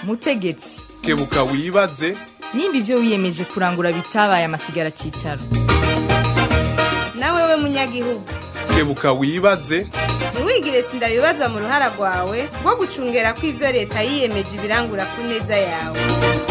mutegetsi kebuka wibaze nimba ibyo wiyemeje kurangura bitabaye amasigara cyicaro nawe we munyagihugu kebuka wibaze ntiwigire sindabibazwa mu ruhara rwawe rwo gucungera ko ibyo leta yiyemeje ibirangura ku neza yawe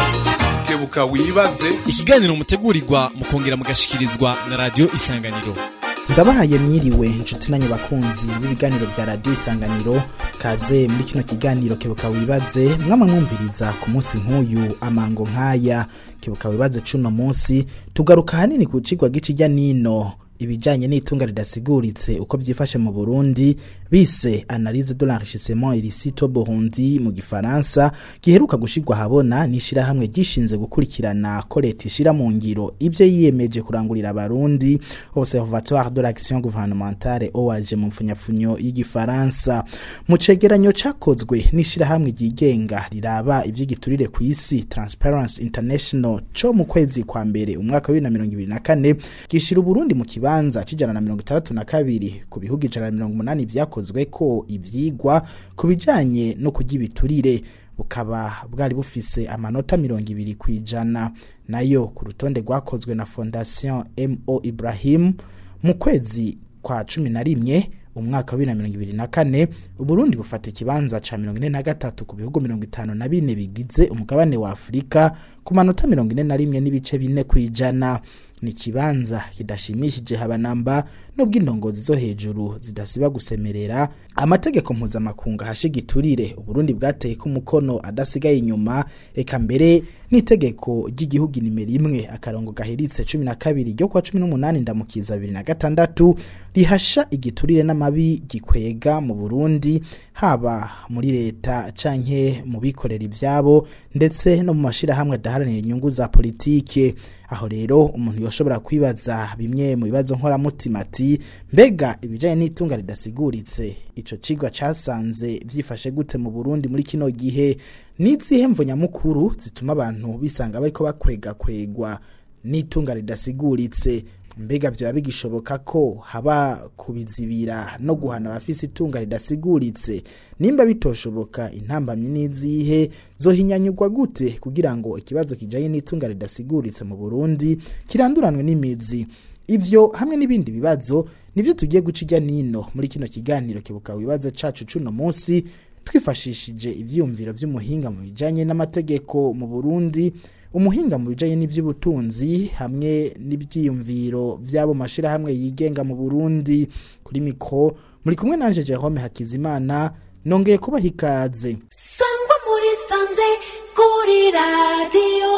kebuka wibaze ikiganiro mutegurirwa mukongera mugashikirizwa na radiyo isanganiro ndabahaye mwiriwe inshuti nanyu bakunzi b'ibiganiro bya radiyo isanganiro kaze muri kino kiganiro kebuka wibaze mwama mwumviriza ku munsi nk'uyu amango nk'aya kebuka wibaze cuno munsi tugaruka hanini ku cigwa g'ikijya nino ibijanye n'itunga ridasiguritse uko byifashe mu Burundi bise analyse de l'enrichissement illicite au Burundi mu gifaransa giheruka gushirwa habona nishira hamwe gishinze gukurikirana ko leta ishira mu ngiro ivyo yiyemeje kurangurira abarundi Observatoire de l'action gouvernementale OAG mu mfunyapfunyo y'igifaransa mu cegeranyo cakozwe nishira hamwe ryigenga riraba ivy'igiturire ku isi Transparency International co mu kwezi kwa mbere umwaka wa 2024 gishira Burundi mu kiba kibanza cijana na mirongo itandatu na kabiri ku bihugu ijana na mirongo umunani vyakozwe ko ivyigwa ku bijanye no kurya ibiturire bukaba bwari bufise amanota mirongo ibiri kwijana nayo ku rutonde rwakozwe na fondation mo ibrahim mu kwezi kwa cumi na rimwe umwaka wa bibiri na mirongo ibiri na kane uburundi bufata ikibanza ca mirongo ine na gatatu ku bihugu mirongo itanu na bine bigize umugabane wa afurika ku manota mirongo ine na rimwe n'ibice bine kwijana ni kibanza kidashimishije habanamba nubwo indongozi zo hejuru zidasiba gusemerera amategeko mpuzamakungu hashigiturire uburundi bwateye ko umukono adasigaye inyuma eka mbere n'itegeko ry'igihugu nimero imwe akarongo gaheritse cumi na kabiri ryo kwa cumi n'umunani ndamukiza bibiri na gatandatu rihasha igiturire n'amabi gikwega mu burundi haba muri leta canke mu bikorera ivyabo ndetse no mu mashirahamwe adaharanira inyungu za politike aho rero umuntu yoshobora kwibaza bimwe mu bibazo nkoramutima ati mbega ibijanye n'itunga ridasiguritse ico cigwa casanze vyifashe gute mu Burundi muri kino gihe n'izihe mvo nyamukuru zituma abantu bisanga bariko bakwega kwegwa n'itunga ridasiguritse mbega vyoba bigishoboka ko haba kubizibira no guhana abafise itunga ridasiguritse nimba bitoshoboka intambamyi n'izihe zohinyanyurwa gute kugira ngo ikibazo kijanye n'itunga ridasiguritse mu Burundi kiranduranwe n'imizi ivyo hamwe n'ibindi bibazo nivyo tugiye guca ijya nino muri kino kiganiro kibuka wibaza cacu cuno munsi twifashishije ivyiyumviro vy'umuhinga mu bijanye n'amategeko mu Burundi umuhinga mu bijanye n'ivy'ubutunzi hamwe n'ivyiyumviro vy'abo mashirahamwe yigenga mu Burundi kuri mikro muri kumwe nanje Jerome Hakizimana nongeye kubaha ikaze sangwa muri sanze kuri radiyo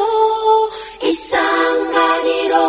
isanganiro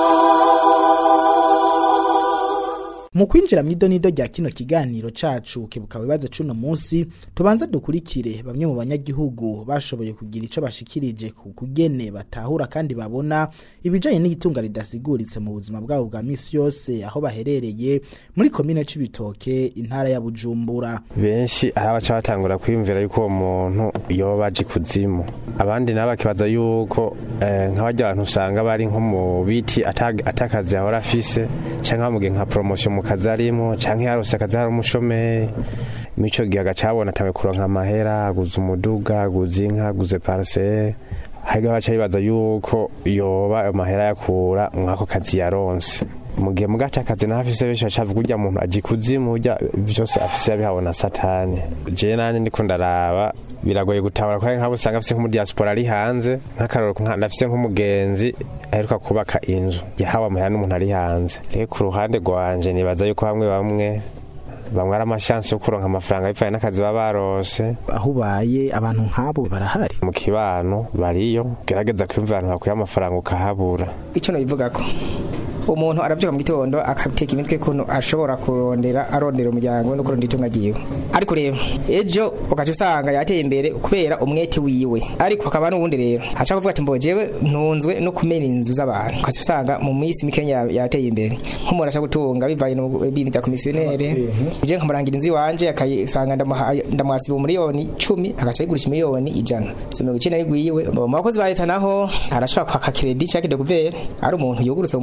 mu kwinjira mw'idonido rya kino kiganiro cacu kibuka wibaza cuno munsi tubanza dukurikire bamwe mu banyagihugu bashoboye kugira ico bashikirije ku kugene batahura kandi babona ibijanye n'igitunga ridasiguritse mu buzima bwabo bwa misi yose aho baherereye muri komine c'ibitoke intara ya Bujumbura benshi ari abaca batangura kwiyumvira yuko uwo muntu yoba baje kuzimu abandi nabo bakibaza yuko eh, nk'abarya abantu usanga bari nko mu biti atakazi ahora afise canke bamugiye nka promotion mu kazi arimo canke yarose akazi hari umushomeri mico gihe agacabona atawe kuronka amahera aguze umuduga aguze inka aguze parcelle hariho baca bibaza yuko yoba ayo mahera yakura mwako kazi yaronse mu gihe mugaca akazi naho afise benshi bacavuga urya muntu aji kuzimu urya vyose afise yabihabona satani jewe nanje ndiko ndaraba biragoye gutabara ko nk'abo usanga afise nk'umudiaspora ari hanze nk'akaroro ndafise nk'umugenzi aheruka kubaka inzu yahawe amahera n'umuntu ari hanze rero ku ruhande rwanje nibaza yuko bamwe bamwe bamwe ari amashansi yo kuronka amafaranga bivanye n'akazi baba barose aho ubaye abantu nk'abo barahari mu kibano bariyo gerageza kwiyumva abantu bakuye amafaranga ukahabura icyo nabivuga ko umuntu arabyuka mu gitondo akateka imitwe kuntu ashobora kurondera arondera umuryango no kurondera itunga ryiwe ariko rero ejo ugaca usanga yateye imbere kubera umwete wiwe ariko hakaba n'ubundi rero ashaka kuvuga ati mbojewe ntunzwe no kumena inzu z'abantu ugaca usanga mu minsi mikenya yateye imbere nk'umuntu ashaka gutunga bivanye n'ibintu bya komisiyoneri uje nkamurangira inzu iwanje akayisanga ndamuhasiba umuriyoni cumi agaca ayigurisha miliyoni ijana si mirongo icenda n'igwiwe mu bakozi ba leta naho arashobora kwaka kredi cyangwa de guvere ari umuntu yugurutse mu mutwe akayi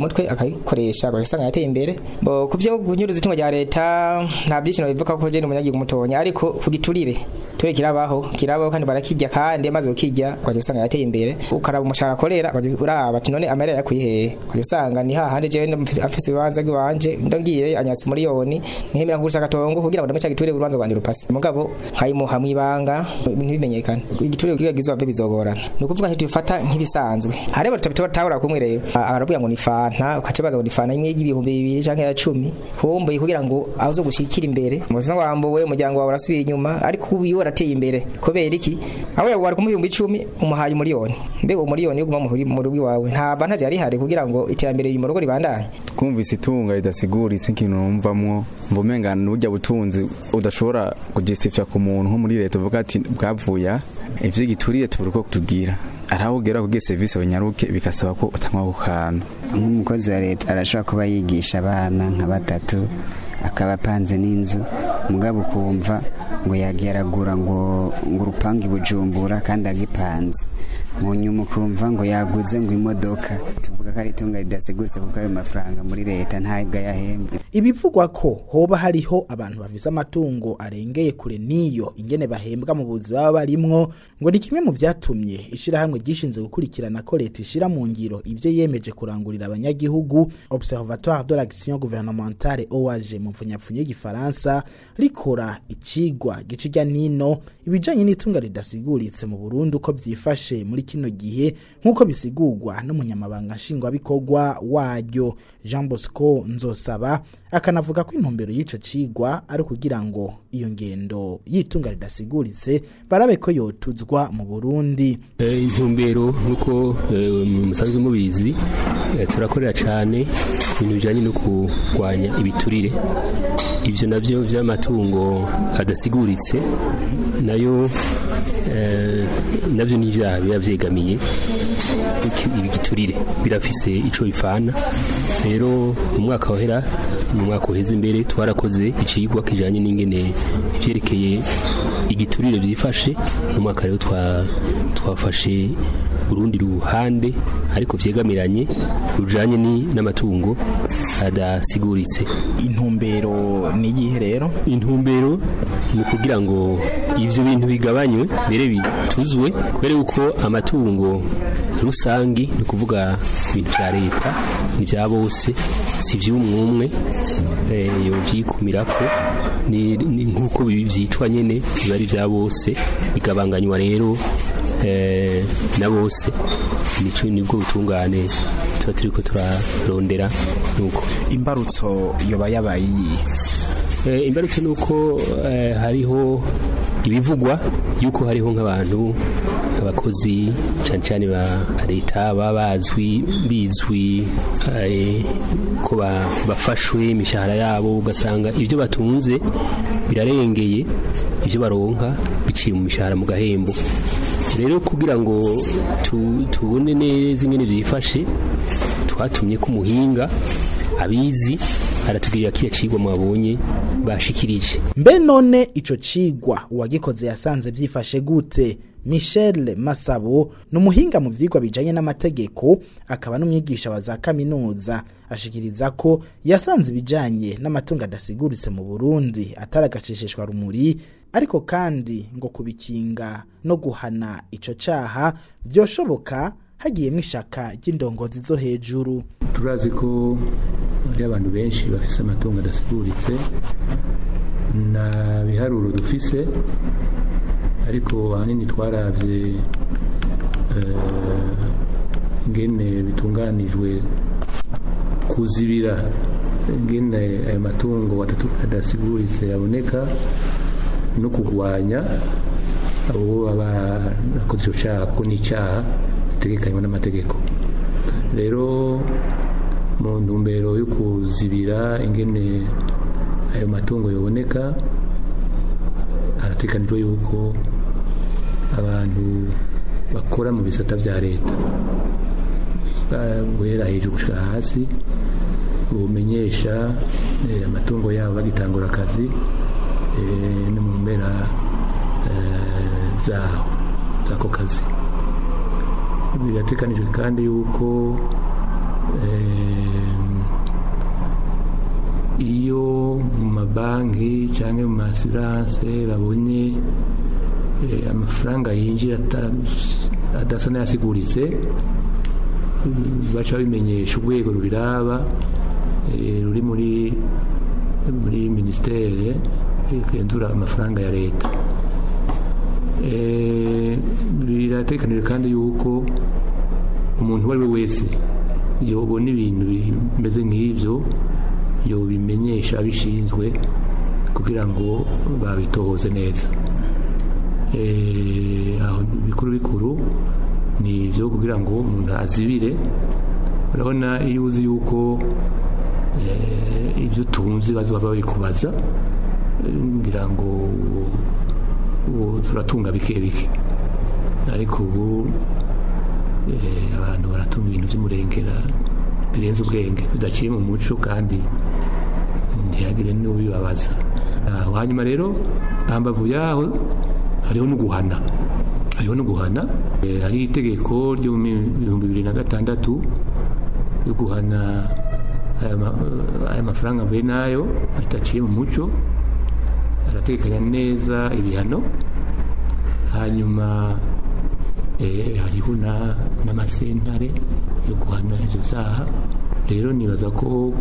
bakayikoresha bagasanga yateye imbere bo ku byo kunyuruza itungo rya leta nta byinshi bivuga ko je ni umunyagihugu mutonya ariko ku giturire ture kirabaho kirabaho kandi barakijya kandi amaze ukijya ukajya usanga yateye imbere ukaraba umushahara akorera ukajya uraba ati none amarira yakuye hehe ukajya usanga ni hahandi jewe afise ibibanza bw'iwanje ndongiye anyatse miliyoni nkemera kugurisha agatongo kugira ngo ndame cya giturire urubanza rwanje rupase mugabo nkayimuha mwibanga ntibimenyekane igiturire kugira gizo bave bizogorana ni ukuvuga ntitubifata nk'ibisanzwe hareba tutabitahura kumwe rero aravuga ngo ni fanta ukaca baza ngo ni fanta imwe y'ibihumbi bibiri canke ya cumi humbuye kugira ngo azo gushikira imbere muzina wambuwe umuryango wawe urasubiye inyuma ariko ubu iyo warateye imbere kubera iki aho yawe wari kumuha ibihumbi icumi umuhaye umuriyoni mbega umuriyoni yo guma mu rugo iwawe nta vantaje yari ihari kugira ngo iterambere mu rugo ribandanye twumvise itunga ridasiguritse ikintu numvamwo mvumenga n'urya butunzi udashobora kujistifya ku muntu nko muri leta uvuga ati bwavuya ivyo gituriye tubura uko tugira arahugera kugira serivisi abanyaruke bigasaba ko utangwa ku kantu nk'umukozi wa leta arashobora kuba yigisha abana nka batatu akaba apanze n'inzu mugabo ukumva ngo yageragura ngo ngo urupangu ibujumbura kandi agipanze mu nyuma ukumva ngo yaguze ngo imodoka tuvuga ko ari itunga ridasiguritse kuko ayo mafaranga muri leta ntabwo yahembwe ibivugwa ko hoba hariho abantu bafise amatungo arengeye kure n'iyo ingene bahembwa mu buzi baba barimwo ngo ni kimwe mu vyatumye ishirahamwe ryishinze gukurikirana ko leta ishira mu ngiro ivyo yemeje kurangurira abanyagihugu observatoire de l'action gouvernementale OAG mu mfunyapfunye y'igifaransa rikora icigwa gicirya nino ibijanye n'itunga ridasiguritse mu Burundi uko vyifashe muri kino gihe nk'uko bisigurwa n'umunyamabanga nshingwabikorwa waryo Jean Bosco Nzosaba akanavuga ko intumbero y'ico cigwa ari kugira ngo iyo ngendo y'itunga ridasiguritse barabe ko yotuzwa mu Burundi intumbero nk'uko musanzwe mubizi turakorera cyane ibintu bijyanye no kurwanya ibiturire ibyo nabyo by'amatungo adasiguritse nayo nabyo ni ibyaha biba byegamiye ibigiturire birafise icyo bipfana rero mu mwaka wahera mu mwaka uheze imbere twarakoze icigwa kijanye n'ingene ivyerekeye igiturire byifashe mu mwaka rero twafashe urundi ruhande ariko vyegamiranye rujanye n'amatungo adasiguritse intumbero ni iyihe rero intumbero ni ukugira ngo ivyo bintu bigabanywe mbere bituzwe kubera yuko amatungo rusangi ni ukuvuga ibintu vya leta ni vya bose si ivy'umwumwe yovyikumirako ni nk'uko vyitwa nyene biba ari vya bose bigabanganywa rero na bose nico nibwo butungane tuba turiko turarondera nuko imbarutso yoba yabaye iyihe imbarutso nuko hariho ibivugwa yuko hariho nk'abantu abakozi cyane cyane ba leta baba bazwi bizwi ko bafashwe imishahara yabo ugasanga ibyo batunze birarengeye ibyo baronka biciye mu mishahara mu gahembo rero kugira ngo tubone neza ingene byifashe twatumye ko umuhinga abizi aratubwirira kiya cigwa mwabonye bashikirije mbe none ico cigwa uwagikoze yasanze vyifashe gute Michel Masabo ni umuhinga mu vyigwa bijanye n'amategeko akaba n'umwigisha wa za kaminuza ashikiriza ko yasanze ibijanye n'amatungo adasiguritse mu Burundi ataragacishishwa rumuri ariko kandi ngo kubikinga no guhana ico caha byoshoboka hagiyemo ishaka ry'indongozi zo hejuru turazi ko hari abantu benshi bafise amatungo adasiguritse na biharuro dufise ariko ahanini twaravye ingene bitunganijwe kuzibira ingene ayo matungo adasiguritse yaboneka no kurwanya abo baba bakoze icyo cyaha kuko ni icyaha gitegekanywa n'amategeko rero mu ntumbero yo kuzibira ingene ayo matungo yaboneka haratekanijwe yuko abantu bakora mu bisata bya leta guhera hejuru gushyira hasi bumenyesha amatungo yabo bagitangura akazi no mu mpera zaho z'ako kazi biratekanijwe kandi yuko iyo mu mabanki cyangwa mu masiranse babonye amafaranga yinjira adasa n'ayasiguritse baca babimenyesha urwego rubiraba ruri muri muri minisiteri igenzura amafaranga ya leta biratekanijwe kandi yuko umuntu uwo ari we wese yobona ibintu bimeze nk'ibyo yobimenyesha abishinzwe kugira ngo babitohoze neza aho bikuru bikuru ni ibyo kugira ngo umuntu azibire urabona iyo uzi yuko ibyo utunze bazaba babikubaza ngira ngo turatunga bike bike ariko ubu abantu baratunga ibintu by'umurengera birenze ubwenge bidaciye mu muco kandi ntihagire n'ubibabaza hanyuma rero hambavu yaho hariho no guhana hariho no guhana hari itegeko ryo mu bihumbi bibiri na gatandatu ryo guhana aya mafaranga mbe nayo ataciye mu muco aratekanya neza ibihano hanyuma hariho n'amasentare yo guhana izo zaha rero nibaza ko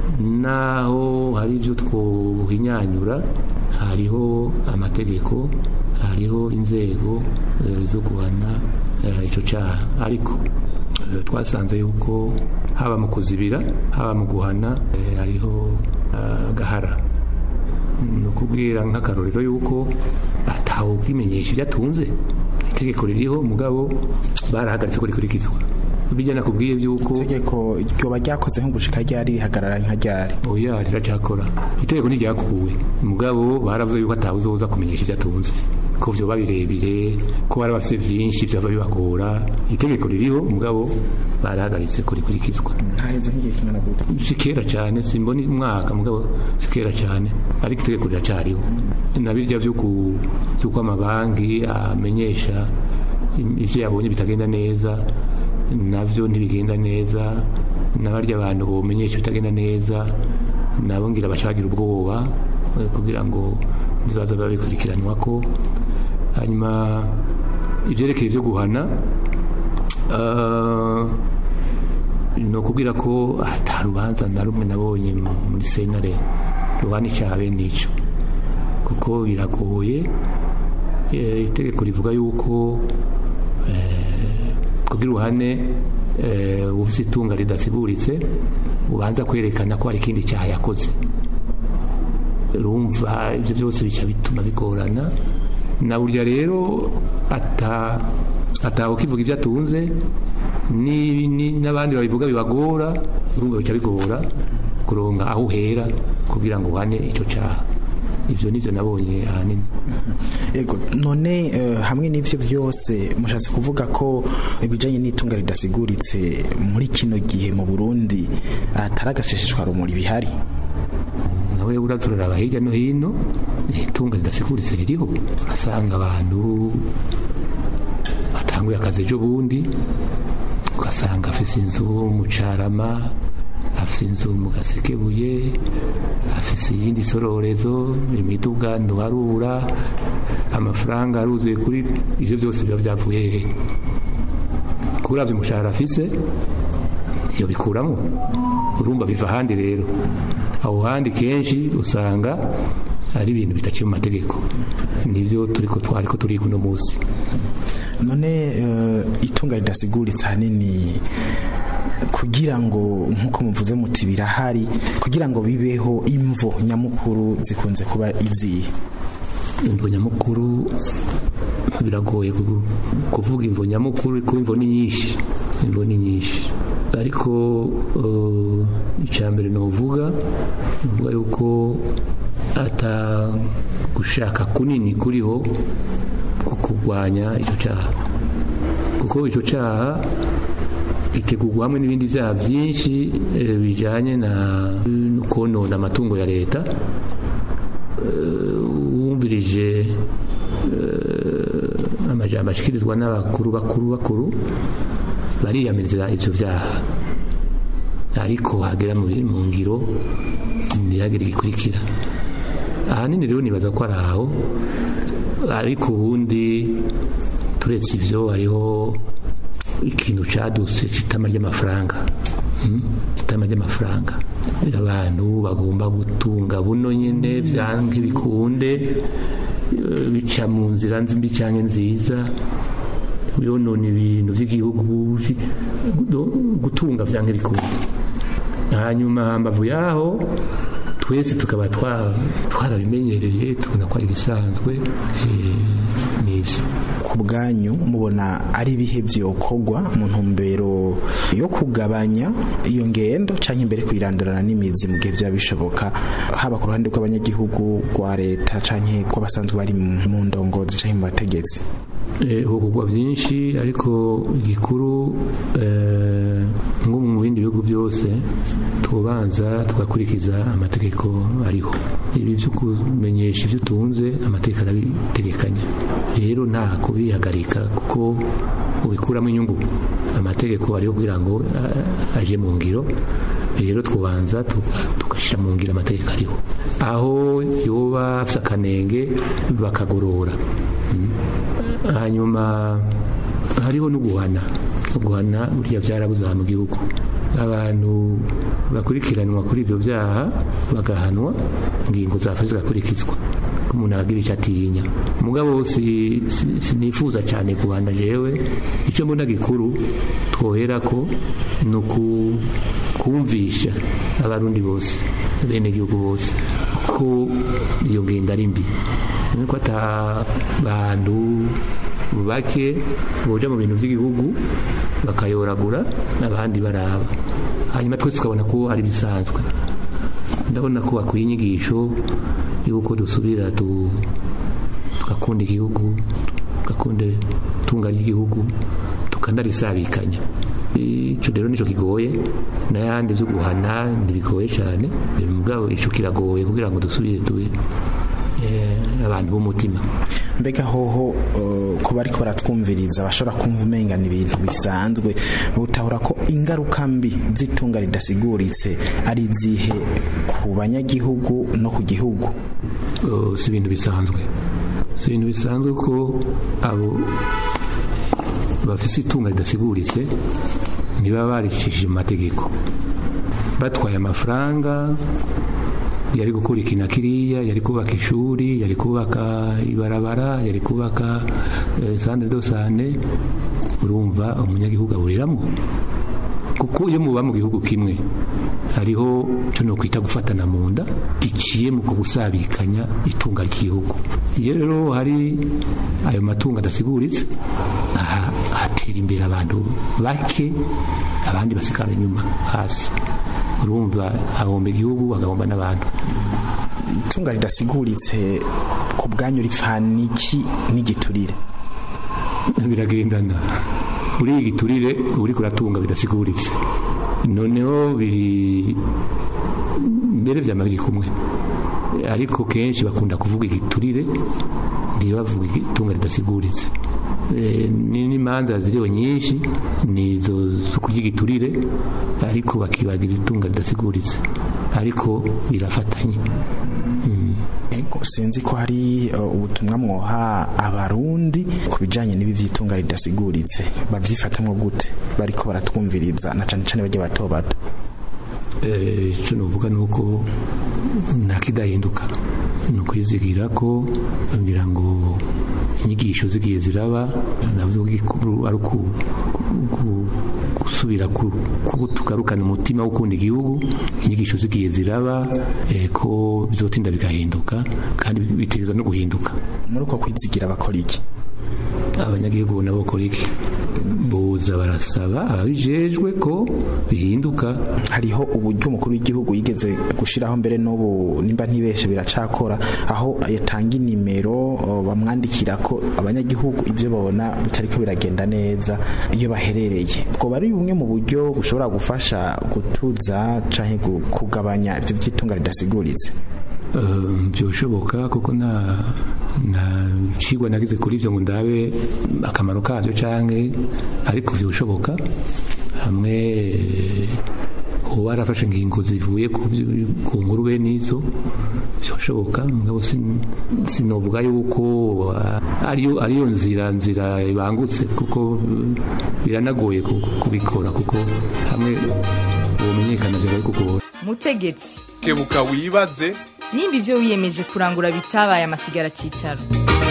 naho hari ibyo twohinyanyura hariho amategeko hariho inzego zo guhana icyo cyaha ariko twasanze yuko haba mu kuzibira haba mu guhana hariho agahara ni ukubwira nk'akarorero yuko atawe ubwimenyesha ibyo atunze itegeko ririho mugabo barahagaritse ko rikurikizwa bijya nakubwiye by'uko itegeko ryoba ryakoze nk'ugushika ryari rihagarara nka ryari oya riracyakora itegeko ntiryakuwe mugabo baravuze yuko atawe uzoza kumenyesha ibyo atunze ko vyoba birebire ko bari bafite byinshi byava bibagora itegeko ririho mugabo barahagaritse kurikurikizwa haheze nk'igihe kingana gute si kera cyane simbona umwaka mugabo si kera cyane ariko itegeko riracyariho na birya by'uko amabanki amenyesha ibyo yabonye bitagenda neza navyo ntibigenda neza n'abarya abantu bomenyesha bitagenda neza nabo ngira bacagira ubwoba kugira ngo nzibaza babikurikiranwa ko hanyuma ibyerekeye ibyo guhana ni ukubwira ko ata rubanza na rumwe nabonye muri senare ruhana icyaha bene icyo kuko biragoye itegeko rivuga yuko kugira uruhane ufite itunga ridasiguritse ubanza kwerekana ko hari ikindi cyaha yakoze rumva ibyo byose bica bituma bigorana na burya rero atawe ukivuga ibyo atunze n'abandi babivuga bibagora urumva bica bigora kuronga aho uhera kugira ngo uhane icyo cyaha ibyo nibyo nabonye ahanini yego none hamwe n'ibyo byose mushatse kuvuga ko ibijyanye n'itunga ridasiguritse muri kino gihe mu burundi atari agashishishwa rumuri bihari nawe uraturaraba hirya no hino itunga ridasiguritse ririho urasanga abantu batanguye akazi ejo bundi ugasanga afite inzu mu carama afite inzu mu gasekebuye afite iyindi sororezo imiduga ntuharura amafaranga aruzuye kuri ibyo byose biba byavuye he kurabya umushahara afise iyo bikuramo urumva biva ahandi rero aho handi kenshi usanga ari ibintu bidaciye mu mategeko nibyo turi ko twari ko turi kuno munsi none itunga ridasiguritse ahanini kugira ngo nk'uko muvuze muti birahari kugira ngo bibeho imvo nyamukuru zikunze kuba izihe imvo nyamukuru biragoye kuvuga imvo nyamukuru kuko imvo ni nyinshi imvo ni nyinshi ariko icya mbere ni uvuga uvuga yuko atagushaka kunini kuriho ku kurwanya icyo cyaha kuko icyo cyaha gitegurwa hamwe n'ibindi byaha byinshi bijyanye na konona amatungo ya leta wumvirije amajambo ashyikirizwa n'abakuru bakuru bakuru bariyamiriza ibyo byaha ariko hagera mu mu ngiro ntihagire igikurikira ahanini rero nibaza ko ari aho ariko ubundi turetse ibyo hariho ikintu cadutse c'itama ry'amafaranga Mm, itama ry'amafaranga abantu bagomba gutunga buno nyene vyange bikunde eh, bica mu nzira mbi canke nziza yonona ibintu vy'igihugu gu- gutunga vyange bikunde hanyuma hambavu yaho twese tukaba twa- twarabimenyereye tubona ko ari ibisanzwe eh, nivyo ku bwanyu mubona ari ibihe byokorwa mu ntumbero yo kugabanya iyo ngendo cyangwa imbere kuyirandurana n'imizi mu gihe byaba bishoboka haba ku ruhande rw'abanyagihugu rwa leta cyangwa rw'abasanzwe bari mu mu ndongozi cyangwa mu bategetsi Eh, hugurwa byinshi ariko igikuru eh, nko mu bindi bihugu byose tubanza tugakurikiza amategeko ariho ibi byo kumenyesha ibyo utunze amategeko arabitegekanya rero nta kubihagarika kuko ubikuramo inyungu amategeko ariho kugira ngo ah, aje mu ngiro rero twubanza tugashyira mu ngiro amategeko ariho aho yoba afite akanenge bakagorora Mm. hanyuma hariho no guhana guhana buriya byarabuze aha mu gihugu abantu bakurikiranwa kuri ibyo byaha bagahanwa ingingo zafa zigakurikizwa ko umuntu agira icyo atinya mugabo si- si- sinifuza cyane guhana jewe icyo mbona gikuru twohera ko ni uku- kumvisha abarundi bose bene igihugu bose ko iyo ngendo ari mbi nuko ata bantu bake boja mu bintu by'igihugu bakayoragura n'abandi baraba hanyuma twese tukabona ko ari bisanzwe ndabona ko bakwiye inyigisho y'uko dusubira tu- tugakunda igihugu tugakunda itunga ry'igihugu tukanarisabikanya icyo rero nicyo kigoye n'ayandi byo guhana ntibigoye cyane mugabo icyo kiragoye kugira ngo dusubire tube eh, abantu b'umutima mbega hoho uh, ku bariko baratwumviriza bashobora kumva umengana ibintu bisanzwe butahura ko ingaruka mbi z'itunga ridasiguritse ari izihe ku banyagihugu no ku gihugu Oh, si ibintu bisanzwe si ibintu bisanzwe ko abo bafise itunga ridasiguritse ntibaba baricishije mu mategeko batwaye amafaranga yari gukora iki na kiriya yari kubaka ishuri yari kubaka ibarabara yari kubaka eh, centre de sante urumva umunyagihugu aburiramo kuko iyo muba mu gihugu kimwe hariho cyo no kwita gufatana mu nda giciye mu gusabikanya itunga ry'igihugu iyo rero hari ayo matungo adasiguritse aha hatera imbere abantu bake abandi basigara inyuma hasi urumva ahomba igihugu agahomba n'abantu itunga ridasiguritse ku bwanyu ripfana iki n'igiturire biragendana uriya igiturire uri kuratunga bidasiguritse noneho biri mbere byama biri kumwe ariko kenshi bakunda kuvuga igiturire ntibavuga itunga ridasiguritse Eh, ni n'imanza ziriho nyinshi ni izo zo kurya igiturire ariko bakibagira itunga ridasiguritse ariko birafatanye Ego, sinzi ko hari uh, ubutumwa mwoha abarundi ku bijanye n'ibi vy'itunga ridasiguritse bavyifatamwo gute bariko baratwumviriza na cane cane barya bato bato Eh, icyo nuvuga ni uko nta kidahinduka ni ukwizigira ko kugira ngo inyigisho zigiye ziraba navuze ko igikuru ari uku- ku- gusubira ku- ku- tugarukana umutima wo gukunda igihugu inyigisho zigiye ziraba eh, ko bizotinda bigahinduka kandi bitegerezwa no guhinduka muri uko kwizigira bakora iki abanyagihugu nabo bakora iki boza barasaba ababijejwe ko bihinduka hariho uburyo umukuru w'igihugu yigeze gushiraho mbere n'ubu nimba ntibeshe biracakora aho yatanga inimero o, bamwandikira ko abanyagihugu ibyo babona bitariko biragenda neza iyo baherereye bwo bari bumwe mu buryo bushobora gufasha gutuza canke gu- kugabanya ibyo by'itunga ridasiguritse Eh, byoshoboka kuko nta nta cigwa nagize kuri ivyo ngo ndabe akamaro kabyo canke ariko vyoshoboka hamwe eh, uba warafashe ingingo zivuye ku byo- ku nkuru bene izo byashoboka mugabo sin- sinovuga yuko ah, ariyo ariyo nzira nzira ibangutse kuko eh, biranagoye ku- kubikora kuko hamwe ubumenyekana byaba kugora mutegetsi kebuka wibaze nimba ibyo wiyemeje kurangura bitabaye amasigara cyicaro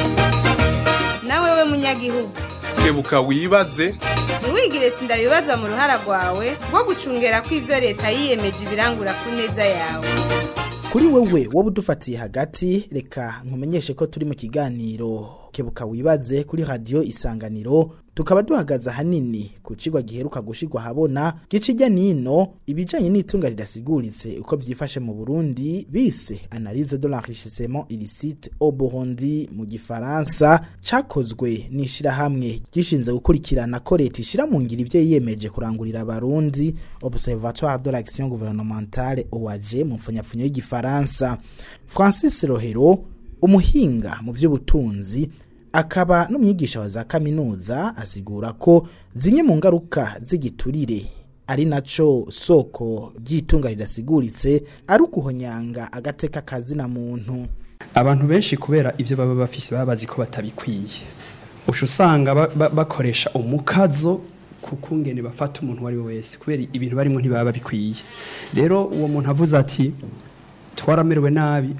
nawe we munyagihugu kebuka wibaze ntiwigire sindabibazwa mu ruhara rwawe rwo gucungera ko ivyo leta yiyemeje ibirangura ku neza yawe kuri wewe wowe udufatiye hagati reka nkumenyeshe ko turi mu kiganiro kebuka wibaze kuri radiyo isanganiro tukaba duhagaze ahanini ku cigwa giheruka gushirwa habona gicirya nino ibijanye n'itunga ridasiguritse uko vyifashe mu Burundi bise analyse de l'enrichissement illicite au Burundi mu gifaransa cakozwe n'ishirahamwe gishinze gukurikirana ko leta ishira mu ngiro ivyo yiyemeje kurangurira abarundi Observatoire de l'action gouvernementale OAG mu mfunyapfunyo y'igifaransa Francis Rohero umuhinga mu vy'ubutunzi akaba n'umwigisha wa za kaminuza asigura ko zimwe mu ngaruka z'igiturire ari naco soko ry'itunga ridasiguritse ari ukuhonyanga agateka kazina muntu abantu benshi kubera ibyo baba bafise baba bazi ko batabikwiye usha usanga ba- ba- bakoresha umukazo ku kungene bafata umuntu uwo ari we wese kubera ibintu barimo ntibaba babikwiye rero uwo muntu avuze ati twaramerewe nabi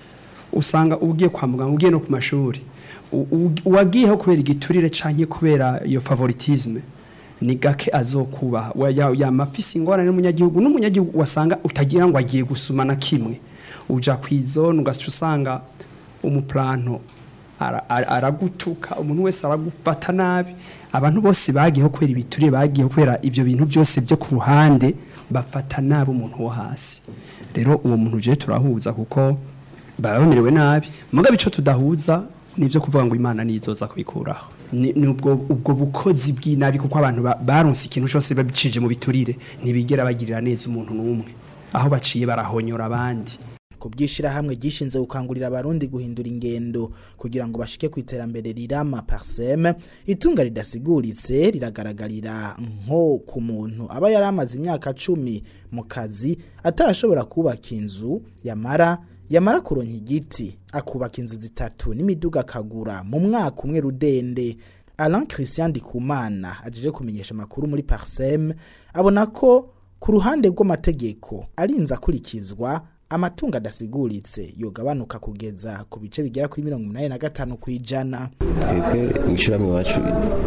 usanga ugiye kwa muganga ugiye no ku mashuri u- u- uwagiyeho kubera igiturire canke kubera iyo favoritisme ni gake azokubaha Wa- ya- yama afise ingorane n'umunyagihugu n'umunyagihugu wasanga utagira ngo agiye gusuma na kimwe uja kw'izone ugaca usanga umuplanto ara- ara- aragutuka umuntu wese aragufata nabi abantu bose bagiyeho kubera ibituriye bagiyeho kubera ivyo bintu byose byo ku ruhande bafata nabi umuntu wo hasi rero uwo muntu je turahuza kuko baba bamerewe nabi mugabe ico tudahuza nivyo kuvuga ngo imana nizoza kubikuraho ni ni ubwo ubwo bukozi bw'inabi kuko abantu ba- baronse ikintu cyose babicije mu biturire ntibigera bagirira neza umuntu n'umwe aho baciye barahonyora abandi ku by'ishirahamwe gishinze gukangurira abarundi guhindura ingendo kugira ngo bashike ku iterambere rirama parseme itunga ridasiguritse riragaragarira nko ku muntu aba yari amaze imyaka cumi mu kazi atarashobora kubaka inzu yamara yamara kuronka igiti akubaka inzu zitatu n'imiduga akagura mu mwaka umwe rudende Alain Christian Dikumana ajeje kumenyesha amakuru muri Parsem abona ko ku ruhande rw'amategeko arinze akurikizwa amatungo adasiguritse yogabanuka kugeza ku bice bigera kuri mirongo umunani na gatanu ku ijana twebwe mu ishyirahamwe iwacu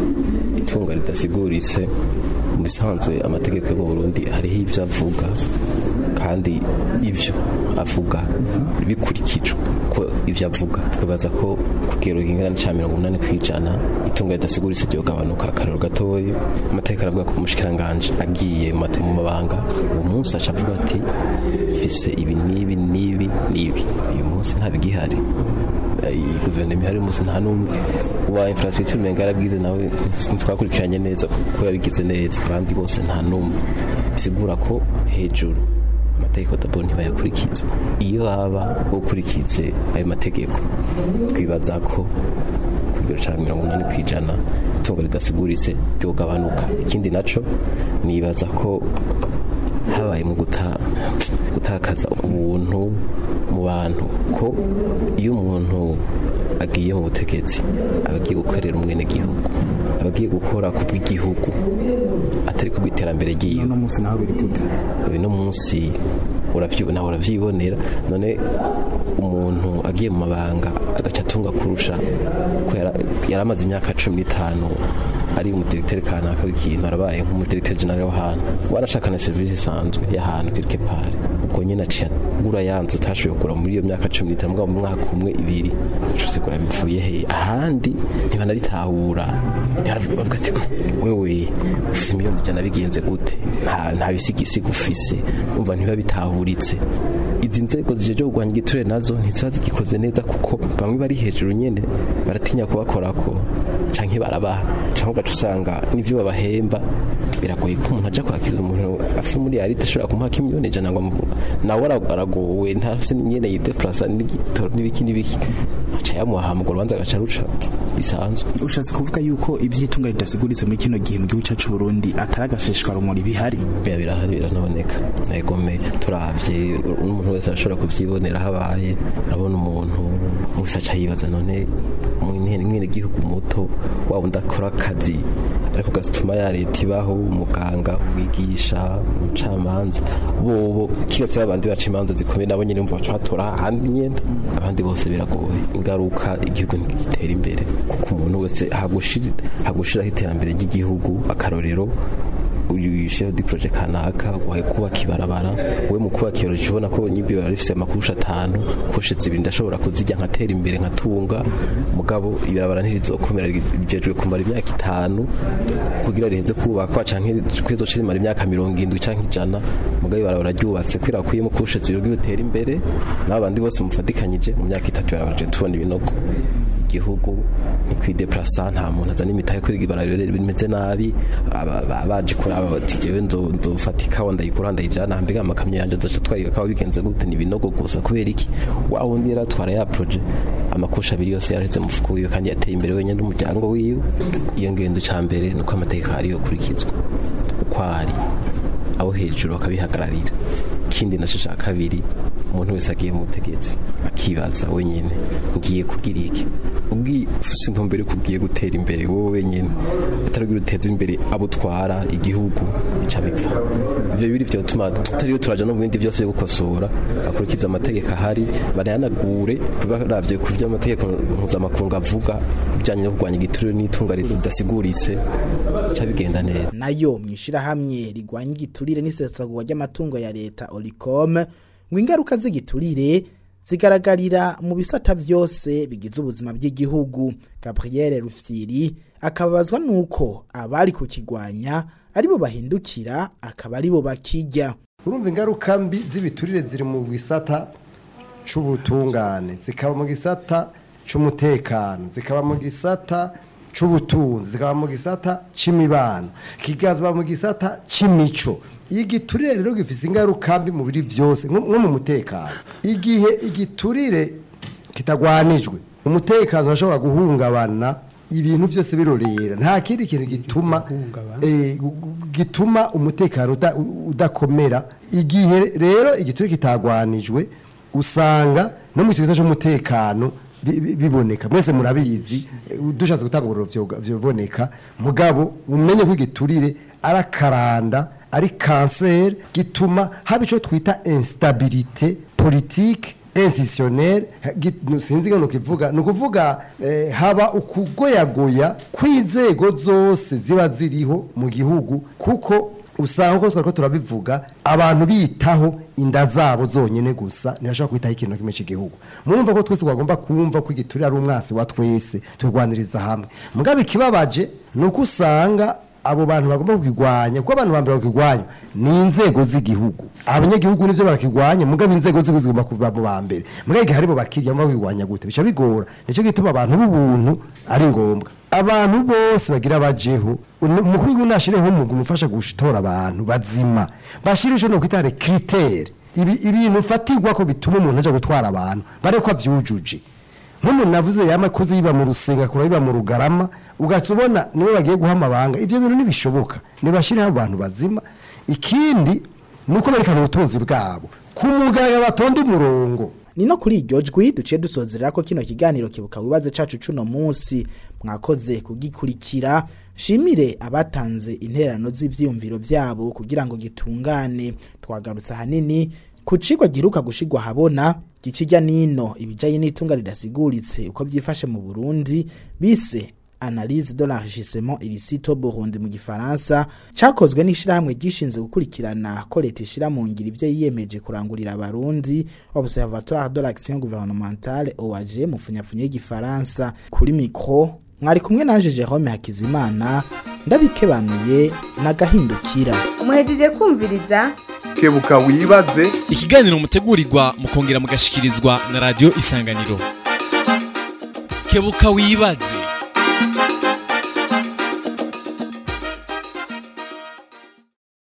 itunga ridasiguritse mu bisanzwe amategeko yo mu burundi hariho ibyo avuga kandi ibyo avuga bikurikijwe ko ibyo avuga twibaza ko ku kigero kingana cya mirongo umunani ku ijana itunga ridasiguritse ryogabanuka akararo gatoya amategeko aravuga ko umushikiranganji agiye mu mate- mu mabanga uwo munsi aca avuga ati mfise ibi n'ibi n'ibi n'ibi uyu munsi ntabigihari iyi guverinoma ihari umunsi nta n'umwe uwa infrastructure umenga yarabwize nawe ntitwakurikiranye neza kuko yabigize neza abandi bose nta n'umwe bisigura ko hejuru amategeko dabo ntibayakurikiza iyo haba ukurikije ayo mategeko twibaza ko ku kigero cya mirongo inani ku ijana itungo ridasiguritse ryogabanuka ikindi naco nibaza ko habaye mu guta gutakaza ubuntu mu bantu ko iyo umuntu agiye mu butegetsi aba agiye gukorera umwenegihugu aba agiye gukora ku bw'igihugu atari ku bw'iterambere ry'iyo uno munsi naho biri gute uno munsi uravyibona nawe uravyibonera none umuntu agiye mu mabanga agaca atunga kurusha ko yara- yari amaze imyaka cumi n'itanu ari umudiregiteri kanaka w'ikintu arabaye nk'umudiregiteri generale w'ahantu warashaka na serivisi isanzwe y'ahantu quelque part ubwo nyine aciye agura ya nzu utashoboye kugura muri iyo myaka cumi n'itanu mugabo mu mwaka umwe ibiri ucuze kugura bivuye he ahandi ntibanabitahura ntibaravuga ati wewe ufise miliyoni ijana bigenze gute nta nta bisigisiga ufise umva ntibabitahuritse izi nzego zijeje kurwanya igiturire nazo ntiziba zigikoze neza kuko bamwe bari hejuru nyene baratinya kubakorako canke barabaha canke ugaca usanga n'ivyo babahemba biragoye ko umuntu aja kwakira umuntu afi muri yarite ashobora kumuha kimiliyoni ijana ngo amu- nawe ara- aragowe ntafise nyene yideplasa n'igitoro n'ibiki n'ibiki aca yamuha hama urwo rubanza agaca ruca bisanzwe ushatse kuvuga yuko iby'itunga ridasiguritse muri kino gihe mu gihugu cyacu Burundi atari agashishwa rumuri bihari biba birahari biranaboneka nagome turavye n'umuntu wese ashobora kuvyibonera habaye urabona umuntu wese aca yibaza none mwene gihugu muto waba udakora akazi ariko gatuma ya leta ibaho umuganga umwigisha umucamanza bobo kigatse babandi baca imanza zikomeye nabo nyine bumva baca batora ahandi nyenda abandi bose biragoye ingaruka igihugu ntigitera imbere kuko umuntu wese hagushira hagushiraho iterambere ry'igihugu akarorero uyu chef du projet kanaka wahe kubaka ibarabara we mu kubaka ibaro ubona ko nyimbi bari bifise amakurusha atanu kurusha zibiri ndashobora kuzijya nkatera imbere nkatunga mugabo ibarabara ntirizokomera rigejwe kumara imyaka itanu kugira rihenze kubakwa canke kwezo rimara imyaka mirongo indwi canke ijana mugabo ibarabara ryubatse kwirakwiye mu kurusha zibiri kugira utere imbere n'abandi bose mufatikanyije mu myaka itatu ibarabara je tubona ibinogo igihugu ntikwideplasa nta muntu azana imitahe kwiga ibarabara bimeze nabi aba- aba- baje kuri aba bati jewe ndo- ndofata ikawa ndayikura ndayijana mbega amakamyo yanje azoca atwara ikawa bigenze gute ni ibinogo gusa kubera iki wa wundi yari atwara ya proje amakusha abiri yose yarashyize mu mufuko wiwe kandi yateye imbere wenyine n'umuryango wiwe iyo ngendo ca mbere ni uko amategeko ariyo kurikizwa uko ari abo hejuru bakabihagararira ikindi naco ca kabiri umuntu wese agiye mu butegetsi akibaza wenyine ngiye kugira iki ubwi ufise intumbero yuko ugiye gutera imbere wowe wenyine atari kugira uteze imbere abo utwara igihugu bica bipfa ivyo biri vyo tuma tutariyo turaja no mu bindi vyose byo gukosora bakurikiza amategeko ahari barayanagure baravye ku vyo amategeko mpuzamakungu avuga bijanye no kurwanya igiturire n'itunga ridasiguritse bica bigenda neza nayo mwishirahamwe rigwanya igiturire n'isesagurwa ry'amatungo ya leta Olicom ngo ingaruka z'igiturire zigaragarira mu bisata vyose bigize ubuzima bw'igihugu Gabriel Rufyiri akababazwa nuko abari kukigwanya aribo bahindukira akaba aribo bakijya urumva ingaruka mbi z'ibiturire ziri mu gisata c'ubutungane zikaba mu gisata c'umutekano zikaba mu gisata c'ubutunzi zikaba mu gisata c'imibano kikazaba mu gisata c'imico igiturire rero gifise ingaruka mbi mu biri vyose nko nko mu mutekano igihe igiturire kitagwanijwe umutekano urashobora guhungabana ibintu byose birorera nta kindi kintu gituma eh, gu- gu- gituma umutekano uda- udakomera igihe rero igiturire kitagwanijwe usanga no mu gisata cy'umutekano bi- bi- biboneka mwese murabizi eh, dushatse gutanga uburiro vyoga- vyoboneka mugabo umenye ko igiturire arakaranda ari kanseri gituma haba icyo twita instabilité politique institutionnelle gi- sinzi ngo nukivuga ni ukuvuga eh, haba ukugoyagoya kw'inzego zose ziba ziriho mu gihugu kuko usanga uko twari ko turabivuga abantu bitaho inda zabo zonyine gusa ntibashobora kwitaho ikintu na kimwe cy'igihugu murumva ko twese twagomba kumva ko igiturire ari umwansi wa twese turwaniriza hamwe mugabo ikibabaje ni uko usanga abo bantu bagomba kukigwanya kuko abantu bambere bakigwanya ni inzego z'igihugu abanyagihugu nivyo barakigwanya mugabo inzego z'igihugu zigomba kuba mu bambere mugabo igihe haribo bakirya mugabo kigwanya gute bica bigora nico gituma abantu b'ubuntu ari ngombwa abantu bose bagira bajeho unu- umukuru w'igihugu nashireho umugwi umufasha gutora abantu bazima bashire ico nokwita critère ibi ibintu ufatirwa ko bituma umuntu aja gutwara abantu bareko avyujuje nk'umuntu navuze yamakoze yiba mu rusenga akora yiba mu rugarama ugaca ubona niwe bagiye guha amabanga ivyo bintu ntibishoboka nibashireho abantu bazima ikindi ni uko berekana ubutunzi bwabo ku mugaragaro batonda umurongo ni no kuri iryo jwi duciye dusozerera ko kino kiganiro kibuka wibaze cacu cuno munsi mwakoze kugikurikira shimire abatanze interano z'ivyiyumviro vyabo kugira ngo gitungane twagarutse ahanini ku cigwa giheruka gushigwa habona gikijya nino ibijanye n'itunga ridasiguritse uko vyifashe mu Burundi bise analyse de l'enrichissement illicite au Burundi mu gifaransa cakozwe n'ishirahamwe gishinze gukurikirana ko leta ishira mu ngiro ivyo yiyemeje kurangurira abarundi Observatoire de l'action gouvernementale OAG mu funyapfunyo y'igifaransa kuri micro mwari kumwe nanje Jerome Hakizimana ndabikebanuye nagahindukira umuhejeje kumviriza kebuka wibaze ikiganiro mutegurirwa mukongera mugashikirizwa na radio isanganiro kebuka wibaze